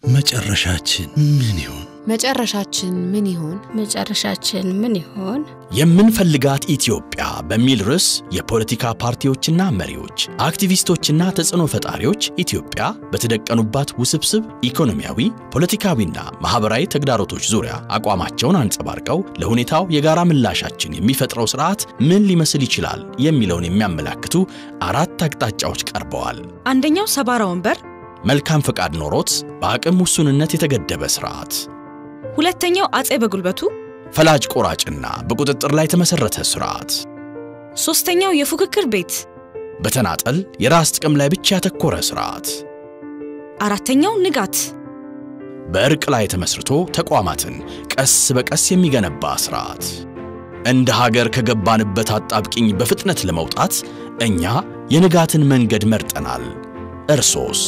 መጨረሻችን ምን ይሆን? መጨረሻችን ምን ይሆን? መጨረሻችን ምን ይሆን? የምንፈልጋት ኢትዮጵያ በሚል ርዕስ የፖለቲካ ፓርቲዎችና መሪዎች፣ አክቲቪስቶችና ተጽዕኖ ፈጣሪዎች ኢትዮጵያ በተደቀኑባት ውስብስብ ኢኮኖሚያዊ፣ ፖለቲካዊና ማኅበራዊ ተግዳሮቶች ዙሪያ አቋማቸውን አንጸባርቀው ለሁኔታው የጋራ ምላሻችን የሚፈጥረው ስርዓት ምን ሊመስል ይችላል የሚለውን የሚያመላክቱ አራት አቅጣጫዎች ቀርበዋል። አንደኛው ሰባራ ወንበር፣ መልካም ፈቃድ ኖሮት በአቅም ውሱንነት የተገደበ ስርዓት፣ ሁለተኛው አጼ በጉልበቱ፣ ፈላጭ ቆራጭና በቁጥጥር ላይ የተመሠረተ ስርዓት፣ ሶስተኛው የፉክክር ቤት፣ በተናጠል የራስ ጥቅም ላይ ብቻ ያተኮረ ስርዓት፣ አራተኛው ንጋት፣ በእርቅ ላይ ተመስርቶ ተቋማትን ቀስ በቀስ የሚገነባ ስርዓት። እንደ ሀገር ከገባንበት አጣብቂኝ በፍጥነት ለመውጣት እኛ የንጋትን መንገድ መርጠናል። እርሶስ?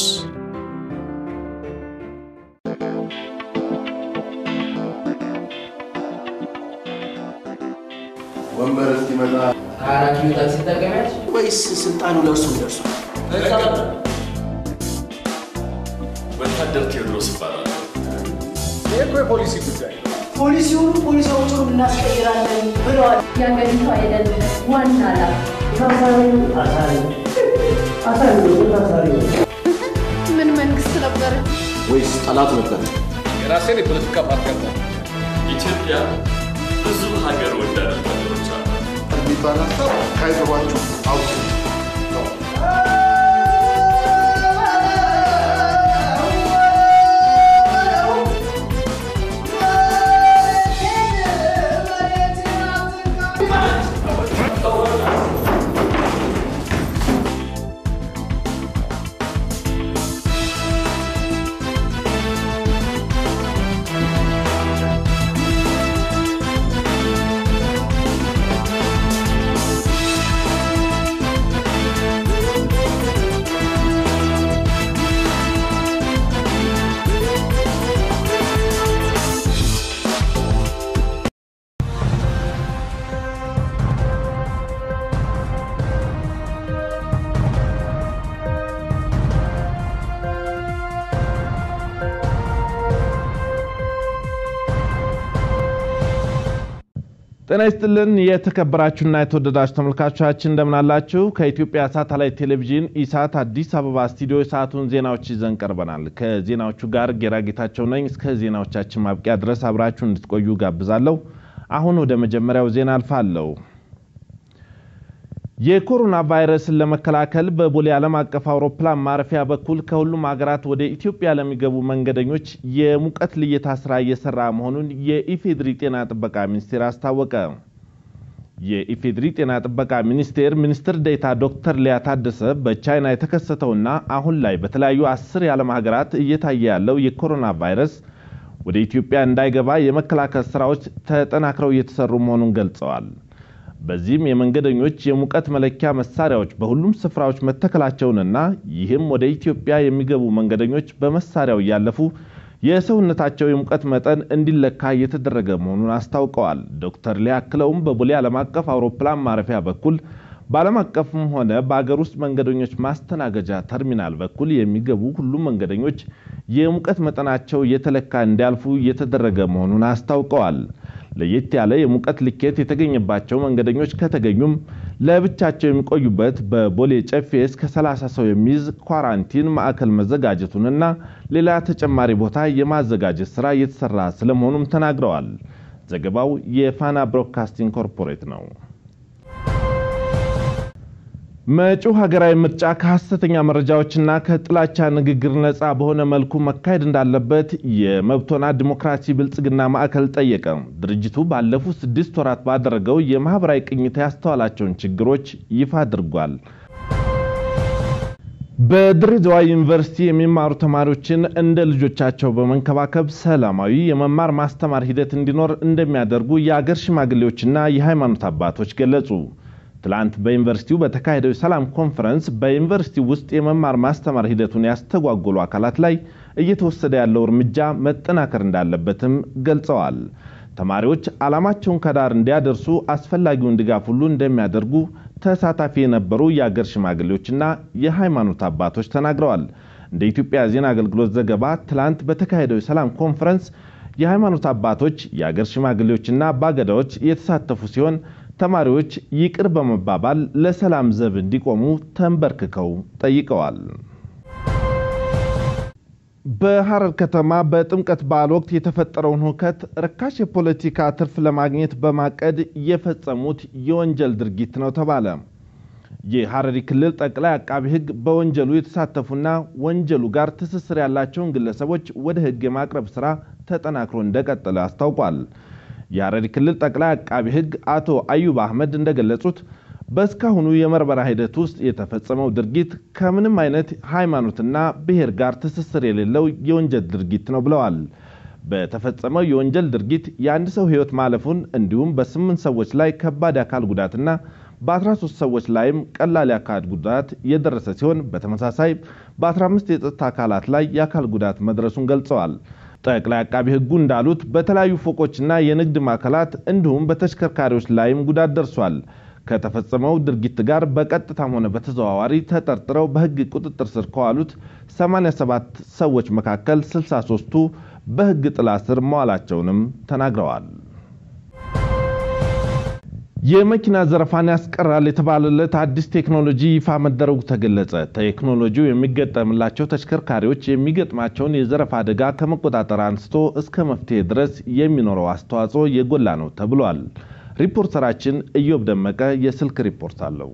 ወንበር እስኪመጣ ከአራት ኪሎ ታክሲ ትጠቀሚያለሽ? ወይስ ስልጣኑ ለእርሱ ደርሷል? ወታደር ቴዎድሮስ ይባላል። ይህ እኮ የፖሊሲ ጉዳይ ነው። ፖሊሲውኑ ፖሊሲዎቹን እናስቀይራለን ብለዋል። የአገሪቷ የደህንነት ዋና ኃላፊ ምን መንግስት ነበር? ወይስ ጠላት ነበር? የራሴን የፖለቲካ ፓርቲ አለ ኢትዮጵያ ብዙ ሀገር ወዳድ ወታደሮች አሉ። የሚባል ሀሳብ ካይገባችሁ አውጡ። ጤና ይስጥልን የተከበራችሁና የተወደዳችሁ ተመልካቾቻችን እንደምናላችሁ። ከኢትዮጵያ ሳተላይት ቴሌቪዥን ኢሳት አዲስ አበባ ስቱዲዮ የሰዓቱን ዜናዎች ይዘን ቀርበናል። ከዜናዎቹ ጋር ጌራ ጌታቸው ነኝ። እስከ ዜናዎቻችን ማብቂያ ድረስ አብራችሁ እንድትቆዩ ጋብዛለሁ። አሁን ወደ መጀመሪያው ዜና አልፋለሁ። የኮሮና ቫይረስን ለመከላከል በቦሌ ዓለም አቀፍ አውሮፕላን ማረፊያ በኩል ከሁሉም ሀገራት ወደ ኢትዮጵያ ለሚገቡ መንገደኞች የሙቀት ልየታ ስራ እየሰራ መሆኑን የኢፌድሪ ጤና ጥበቃ ሚኒስቴር አስታወቀ። የኢፌድሪ ጤና ጥበቃ ሚኒስቴር ሚኒስትር ዴኤታ ዶክተር ሊያ ታደሰ በቻይና የተከሰተውና አሁን ላይ በተለያዩ አስር የዓለም ሀገራት እየታየ ያለው የኮሮና ቫይረስ ወደ ኢትዮጵያ እንዳይገባ የመከላከል ስራዎች ተጠናክረው እየተሰሩ መሆኑን ገልጸዋል። በዚህም የመንገደኞች የሙቀት መለኪያ መሳሪያዎች በሁሉም ስፍራዎች መተከላቸውንና ይህም ወደ ኢትዮጵያ የሚገቡ መንገደኞች በመሳሪያው እያለፉ የሰውነታቸው የሙቀት መጠን እንዲለካ እየተደረገ መሆኑን አስታውቀዋል። ዶክተር ሊያ አክለውም በቦሌ ዓለም አቀፍ አውሮፕላን ማረፊያ በኩል በዓለም አቀፍም ሆነ በአገር ውስጥ መንገደኞች ማስተናገጃ ተርሚናል በኩል የሚገቡ ሁሉም መንገደኞች የሙቀት መጠናቸው እየተለካ እንዲያልፉ እየተደረገ መሆኑን አስታውቀዋል። ለየት ያለ የሙቀት ልኬት የተገኘባቸው መንገደኞች ከተገኙም ለብቻቸው የሚቆዩበት በቦሌ ጨፌ እስከ 30 ሰው የሚይዝ ኳራንቲን ማዕከል መዘጋጀቱንና ሌላ ተጨማሪ ቦታ የማዘጋጀት ስራ እየተሰራ ስለመሆኑም ተናግረዋል። ዘገባው የፋና ብሮድካስቲንግ ኮርፖሬት ነው። መጪው ሀገራዊ ምርጫ ከሐሰተኛ መረጃዎችና ከጥላቻ ንግግር ነፃ በሆነ መልኩ መካሄድ እንዳለበት የመብቶና ዲሞክራሲ ብልጽግና ማዕከል ጠየቀ። ድርጅቱ ባለፉት ስድስት ወራት ባደረገው የማህበራዊ ቅኝት ያስተዋላቸውን ችግሮች ይፋ አድርጓል። በድሬዳዋ ዩኒቨርሲቲ የሚማሩ ተማሪዎችን እንደ ልጆቻቸው በመንከባከብ ሰላማዊ የመማር ማስተማር ሂደት እንዲኖር እንደሚያደርጉ የአገር ሽማግሌዎችና የሃይማኖት አባቶች ገለጹ። ትላንት በዩኒቨርሲቲው በተካሄደው የሰላም ኮንፈረንስ በዩኒቨርሲቲው ውስጥ የመማር ማስተማር ሂደቱን ያስተጓጎሉ አካላት ላይ እየተወሰደ ያለው እርምጃ መጠናከር እንዳለበትም ገልጸዋል። ተማሪዎች ዓላማቸውን ከዳር እንዲያደርሱ አስፈላጊውን ድጋፍ ሁሉ እንደሚያደርጉ ተሳታፊ የነበሩ የአገር ሽማግሌዎችና የሃይማኖት አባቶች ተናግረዋል። እንደ ኢትዮጵያ ዜና አገልግሎት ዘገባ ትላንት በተካሄደው የሰላም ኮንፈረንስ የሃይማኖት አባቶች፣ የአገር ሽማግሌዎችና አባገዳዎች የተሳተፉ ሲሆን ተማሪዎች ይቅር በመባባል ለሰላም ዘብ እንዲቆሙ ተንበርክከው ጠይቀዋል። በሐረር ከተማ በጥምቀት በዓል ወቅት የተፈጠረውን ሁከት ርካሽ የፖለቲካ ትርፍ ለማግኘት በማቀድ የፈጸሙት የወንጀል ድርጊት ነው ተባለ። የሐረሪ ክልል ጠቅላይ አቃቢ ሕግ በወንጀሉ የተሳተፉና ወንጀሉ ጋር ትስስር ያላቸውን ግለሰቦች ወደ ሕግ የማቅረብ ስራ ተጠናክሮ እንደቀጠለ አስታውቋል። የሐረሪ ክልል ጠቅላይ አቃቢ ሕግ አቶ አዩብ አህመድ እንደገለጹት በእስካሁኑ የምርመራ ሂደት ውስጥ የተፈጸመው ድርጊት ከምንም አይነት ሃይማኖትና ብሔር ጋር ትስስር የሌለው የወንጀል ድርጊት ነው ብለዋል። በተፈጸመው የወንጀል ድርጊት የአንድ ሰው ሕይወት ማለፉን እንዲሁም በስምንት ሰዎች ላይ ከባድ የአካል ጉዳትና በ13 ሰዎች ላይም ቀላል የአካል ጉዳት የደረሰ ሲሆን በተመሳሳይ በ15 የጸጥታ አካላት ላይ የአካል ጉዳት መድረሱን ገልጸዋል። ጠቅላይ አቃቢ ሕጉ እንዳሉት በተለያዩ ፎቆችና የንግድ ማዕከላት እንዲሁም በተሽከርካሪዎች ላይም ጉዳት ደርሷል። ከተፈጸመው ድርጊት ጋር በቀጥታም ሆነ በተዘዋዋሪ ተጠርጥረው በሕግ ቁጥጥር ስር ከዋሉት 87 ሰዎች መካከል 63ቱ በሕግ ጥላ ስር መዋላቸውንም ተናግረዋል። የመኪና ዘረፋን ያስቀራል የተባለለት አዲስ ቴክኖሎጂ ይፋ መደረጉ ተገለጸ። ቴክኖሎጂው የሚገጠምላቸው ተሽከርካሪዎች የሚገጥማቸውን የዘረፋ አደጋ ከመቆጣጠር አንስቶ እስከ መፍትሄ ድረስ የሚኖረው አስተዋጽኦ የጎላ ነው ተብሏል። ሪፖርተራችን እዮብ ደመቀ የስልክ ሪፖርት አለው።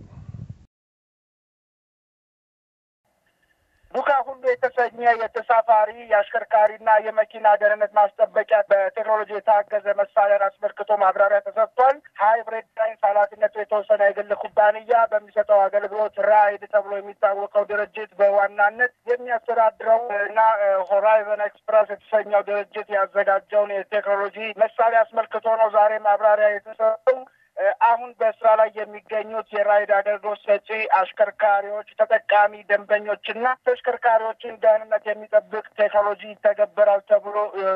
ዱካ ሁሉ የተሰኘ የተሳፋሪ የአሽከርካሪና የመኪና ደህንነት ማስጠበቂያ በቴክኖሎጂ የታገዘ መሳሪያን አስመልክቶ ማብራሪያ ተሰጥቷል። ሃይብሪድ ሳይንስ ኃላፊነቱ የተወሰነ የግል ኩባንያ በሚሰጠው አገልግሎት ራይድ ተብሎ የሚታወቀው ድርጅት በዋናነት የሚያስተዳድረው እና ሆራይዘን ኤክስፕረስ የተሰኘው ድርጅት ያዘጋጀውን የቴክኖሎጂ መሳሪያ አስመልክቶ ነው ዛሬ ማብራሪያ የተሰጠው። አሁን በስራ ላይ የሚገኙት የራይድ አገልግሎት ሰጪ አሽከርካሪዎች፣ ተጠቃሚ ደንበኞችና ተሽከርካሪዎችን ደህንነት የሚጠብቅ ቴክኖሎጂ ይተገበራል ተብሎ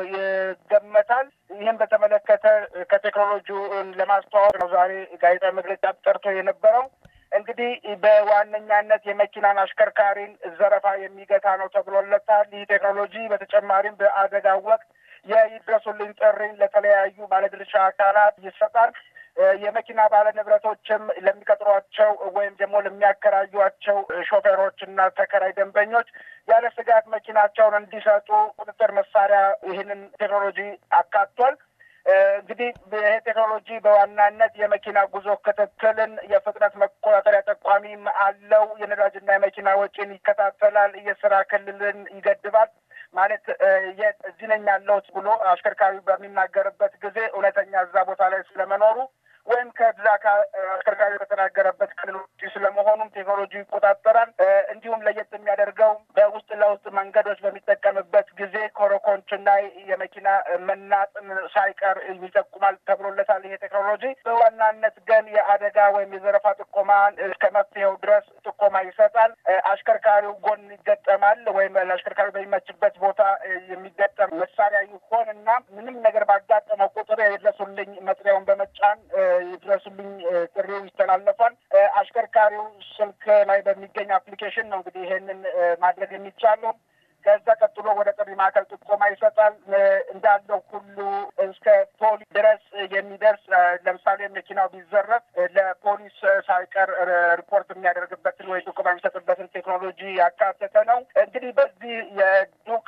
ይገመታል። ይህም በተመለከተ ከቴክኖሎጂውን ለማስተዋወቅ ነው ዛሬ ጋዜጣዊ መግለጫ ጠርቶ የነበረው። እንግዲህ በዋነኛነት የመኪናን አሽከርካሪን ዘረፋ የሚገታ ነው ተብሎለታል። ይህ ቴክኖሎጂ በተጨማሪም በአደጋ ወቅት የይድረሱልኝ ጥሪን ለተለያዩ ባለድርሻ አካላት ይሰጣል። የመኪና ባለ ንብረቶችም ለሚቀጥሯቸው ወይም ደግሞ ለሚያከራዩቸው ሾፌሮች እና ተከራይ ደንበኞች ያለ ስጋት መኪናቸውን እንዲሰጡ ቁጥጥር መሳሪያ ይህንን ቴክኖሎጂ አካቷል። እንግዲህ ይሄ ቴክኖሎጂ በዋናነት የመኪና ጉዞ ክትትልን፣ የፍጥነት መቆጣጠሪያ ጠቋሚም አለው። የነዳጅና የመኪና ወጪን ይከታተላል። የስራ ክልልን ይገድባል። ማለት እዚህ ነኝ ያለሁት ብሎ አሽከርካሪው በሚናገርበት ጊዜ እውነተኛ እዛ ቦታ ላይ ስለመኖሩ ወይም ከዛ አሽከርካሪ ከተናገረበት ክልል ውጭ ስለመሆኑም ቴክኖሎጂ ይቆጣጠራል። እንዲሁም ለየት የሚያደርገው በውስጥ ለውስጥ መንገዶች በሚጠቀምበት ጊዜ ኮረኮንችና የመኪና መናጥን ሳይቀር ይጠቁማል ተብሎለታል። ይሄ ቴክኖሎጂ በዋናነት ግን የአደጋ ወይም የዘረፋ ጥቆማን እስከ መፍትሄው ድረስ ጥቆማ ይሰጣል። አሽከርካሪው ጎን ይገጠማል ወይም ለአሽከርካሪው በሚመችበት ቦታ የሚገጠም መሳሪያ ይሆን እና ምንም ነገር ባጋጠመው ቁጥር የድረሱልኝ መጥሪያውን በመጫን የድረሱልኝ ጥሪው ይተላለፋል። አሽከርካሪው ስልክ ላይ በሚገኝ አፕሊኬሽን ነው እንግዲህ ይሄንን ማድረግ የሚቻለው። ከዛ ቀጥሎ ወደ ጥሪ ማዕከል ጥቆማ ይሰጣል። እንዳለው ሁሉ እስከ ፖሊስ ድረስ የሚደርስ ለምሳሌ መኪናው ቢዘረፍ ለፖሊስ ሳይቀር ሪፖርት የሚያደርግበትን ወይ ጥቆማ የሚሰጥበትን ቴክኖሎጂ ያካተተ ነው። እንግዲህ በዚህ የዱካ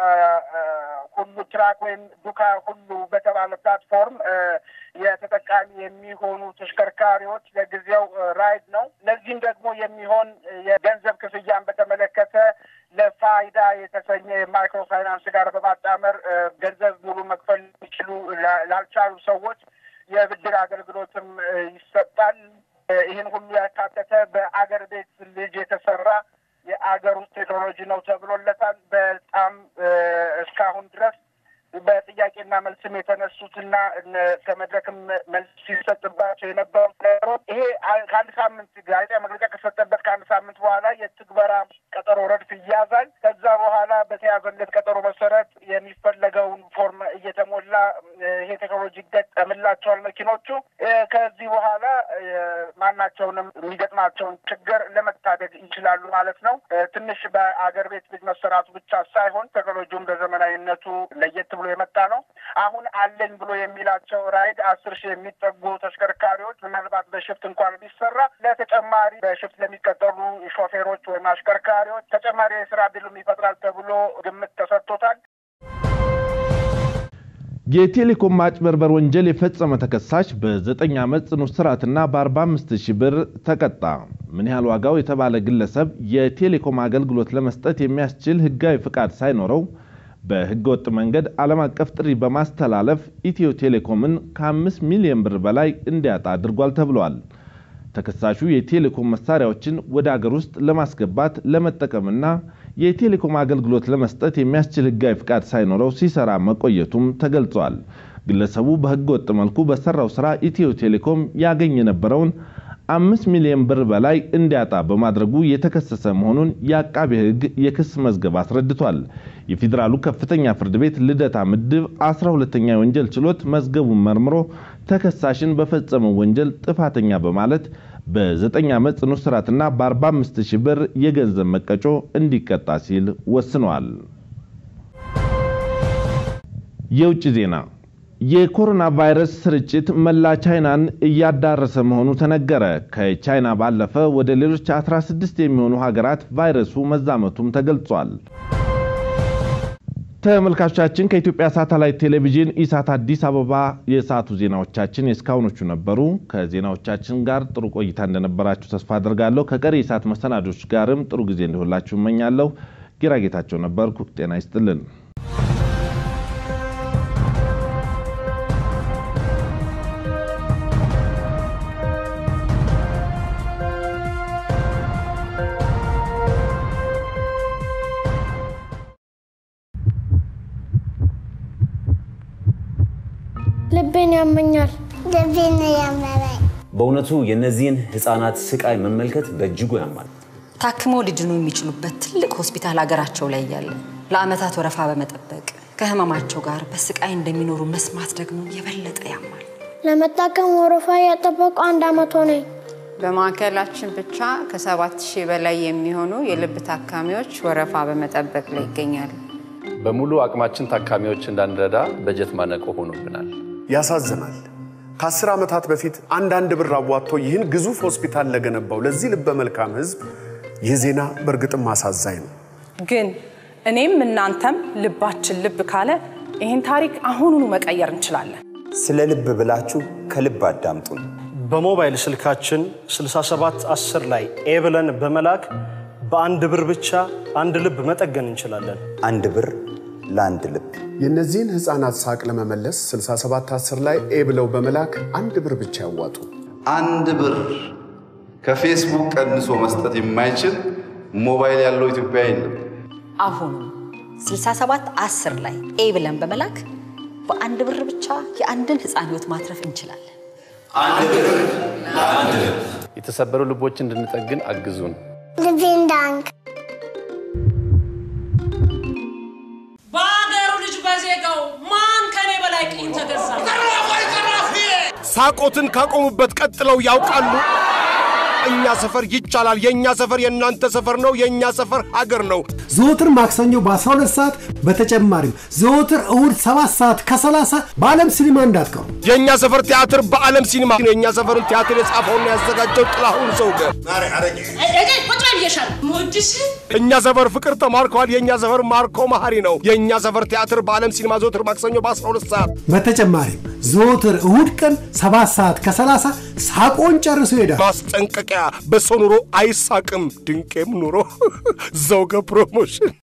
ሁሉ ትራክ ወይም ዱካ ሁሉ በተባለ ፕላትፎርም የተጠቃሚ የሚሆኑ ተሽከርካሪዎች ለጊዜው ራይድ ነው። ለዚህም ደግሞ የሚሆን የገንዘብ ክፍያን በተመለከተ ለፋይዳ የተሰኘ የማይክሮ ፋይናንስ ጋር በማጣመር ገንዘብ ሙሉ መክፈል የሚችሉ ላልቻሉ ሰዎች የብድር አገልግሎትም ይሰጣል። ይህን ሁሉ ያካተተ በአገር ቤት ልጅ የተሰራ የአገር ውስጥ ቴክኖሎጂ ነው ተብሎለታል። በጣም እስካሁን ድረስ በጥያቄና መልስም የተነሱትና ከመድረክም መልስ ሲሰጥባቸው የነበሩ ነገሮች ይሄ ከአንድ ሳምንት ጋዜጣ መግለጫ ከሰጠበት ከአንድ ሳምንት በኋላ የትግበራ ቀጠሮ ረድፍ ይያዛል። ከዛ በኋላ በተያዘለት ቀጠሮ መሰረት የሚፈለገውን ፎርም እየተሞላ በኋላ ይሄ ቴክኖሎጂ ይገጠምላቸዋል መኪኖቹ። ከዚህ በኋላ ማናቸውንም የሚገጥማቸውን ችግር ለመታደግ ይችላሉ ማለት ነው። ትንሽ በአገር ቤት ልጅ መሰራቱ ብቻ ሳይሆን ቴክኖሎጂውም በዘመናዊነቱ ለየት ብሎ የመጣ ነው። አሁን አለኝ ብሎ የሚላቸው ራይድ አስር ሺህ የሚጠጉ ተሽከርካሪዎች ምናልባት በሽፍት እንኳን ቢሰራ ለተጨማሪ በሽፍት ለሚቀጠሉ ሾፌሮች ወይም አሽከርካሪዎች ተጨማሪ የስራ እድልም ይፈጥራል ተብሎ ግምት ተሰጥቶታል። የቴሌኮም ማጭበርበር ወንጀል የፈጸመ ተከሳሽ በዘጠኝ ዓመት ጽኑ እስራትና በ45 ሺህ ብር ተቀጣ። ምን ያህል ዋጋው የተባለ ግለሰብ የቴሌኮም አገልግሎት ለመስጠት የሚያስችል ሕጋዊ ፍቃድ ሳይኖረው በሕገ ወጥ መንገድ ዓለም አቀፍ ጥሪ በማስተላለፍ ኢትዮ ቴሌኮምን ከ5 ሚሊዮን ብር በላይ እንዲያጣ አድርጓል ተብሏል። ተከሳሹ የቴሌኮም መሳሪያዎችን ወደ አገር ውስጥ ለማስገባት ለመጠቀምና የቴሌኮም አገልግሎት ለመስጠት የሚያስችል ህጋዊ ፍቃድ ሳይኖረው ሲሰራ መቆየቱም ተገልጿል። ግለሰቡ በህገ ወጥ መልኩ በሰራው ስራ ኢትዮ ቴሌኮም ያገኝ የነበረውን አምስት ሚሊዮን ብር በላይ እንዲያጣ በማድረጉ የተከሰሰ መሆኑን የአቃቤ ህግ የክስ መዝገብ አስረድቷል። የፌዴራሉ ከፍተኛ ፍርድ ቤት ልደታ ምድብ 12ኛ የወንጀል ችሎት መዝገቡን መርምሮ ተከሳሽን በፈጸመው ወንጀል ጥፋተኛ በማለት በ9 ዓመት ጽኑ እስራትና በ45 ሺህ ብር የገንዘብ መቀጮ እንዲቀጣ ሲል ወስኗል። የውጭ ዜና የኮሮና ቫይረስ ስርጭት መላ ቻይናን እያዳረሰ መሆኑ ተነገረ። ከቻይና ባለፈ ወደ ሌሎች 16 የሚሆኑ ሀገራት ቫይረሱ መዛመቱም ተገልጿል። ተመልካቾቻችን ከኢትዮጵያ ሳተላይት ቴሌቪዥን ኢሳት አዲስ አበባ የሰዓቱ ዜናዎቻችን የእስካሁኖቹ ነበሩ። ከዜናዎቻችን ጋር ጥሩ ቆይታ እንደነበራችሁ ተስፋ አድርጋለሁ። ከቀሪ የሰዓት መሰናዶች ጋርም ጥሩ ጊዜ እንዲሆንላችሁ እመኛለሁ። ጌራጌታቸው ነበርኩ። ጤና ይስጥልን። ልቤን ያመኛል። ልቤን ያመመኝ በእውነቱ የእነዚህን ህፃናት ስቃይ መመልከት በእጅጉ ያማል። ታክመው ሊድኑ የሚችሉበት ትልቅ ሆስፒታል ሀገራቸው ላይ እያለ ለአመታት ወረፋ በመጠበቅ ከህመማቸው ጋር በስቃይ እንደሚኖሩ መስማት ደግሞ የበለጠ ያማል። ለመታከም ወረፋ ያጠበቁ አንድ አመት ሆነኝ። በማዕከላችን ብቻ ከሰባት ሺህ በላይ የሚሆኑ የልብ ታካሚዎች ወረፋ በመጠበቅ ላይ ይገኛሉ። በሙሉ አቅማችን ታካሚዎች እንዳንረዳ በጀት ማነቆ ሆኖብናል። ያሳዝናል። ከአስር ዓመታት በፊት አንዳንድ ብር አዋጥቶ ይህን ግዙፍ ሆስፒታል ለገነባው ለዚህ ልበ መልካም ህዝብ ይህ ዜና በእርግጥም አሳዛኝ ነው። ግን እኔም እናንተም ልባችን ልብ ካለ ይህን ታሪክ አሁኑኑ መቀየር እንችላለን። ስለ ልብ ብላችሁ ከልብ አዳምጡን። በሞባይል ስልካችን 6710 ላይ ኤ ብለን በመላክ በአንድ ብር ብቻ አንድ ልብ መጠገን እንችላለን። አንድ ብር ለአንድ ልብ። የእነዚህን ህፃናት ሳቅ ለመመለስ 6710 ላይ ኤ ብለው በመላክ አንድ ብር ብቻ ያዋጡ። አንድ ብር ከፌስቡክ ቀንሶ መስጠት የማይችል ሞባይል ያለው ኢትዮጵያ የለም። አሁኑ 67 10 ላይ ኤ ብለን በመላክ በአንድ ብር ብቻ የአንድን ህፃን ህይወት ማትረፍ እንችላለን። አንድ ብር ለአንድ ልብ። የተሰበሩ ልቦች እንድንጠግን አግዙን። ልቤን ዳንክ በአገሩ ልጅ በዜጋው ማን ከኔ በላይ ቅኝ ተገዛ? ሳቆትን ካቆሙበት ቀጥለው ያውቃሉ። እኛ ሰፈር ይቻላል። የእኛ ሰፈር የእናንተ ሰፈር ነው። የእኛ ሰፈር ሀገር ነው። ዘወትር ማክሰኞ በ12 ሰዓት በተጨማሪም ዘወትር እሁድ 7 ሰዓት ከ30 በዓለም ሲኒማ እንዳትቀሩ። የእኛ ሰፈር ቲያትር በዓለም ሲኒማ ነው። የእኛ ሰፈርን ቲያትር የጻፈውና ያዘጋጀው ጥላሁን ዘውገ። ቁጭ በል ብዬሻለሁ። ሞድሽ እኛ ሰፈር ፍቅር ተማርከዋል። የእኛ ሰፈር ማርኮ መሀሪ ነው። የእኛ ሰፈር ቲያትር በዓለም ሲኒማ ዘወትር ማክሰኞ በ12 ሰዓት በተጨማሪም ዘወትር እሁድ ቀን 7 ሰዓት ከ30 ሳቆን ጨርሶ ይሄዳል። ማስጠንቀቂያ፣ በሰው ኑሮ አይሳቅም፣ ድንቄም ኑሮ ዘውገ ፕሮሞሽን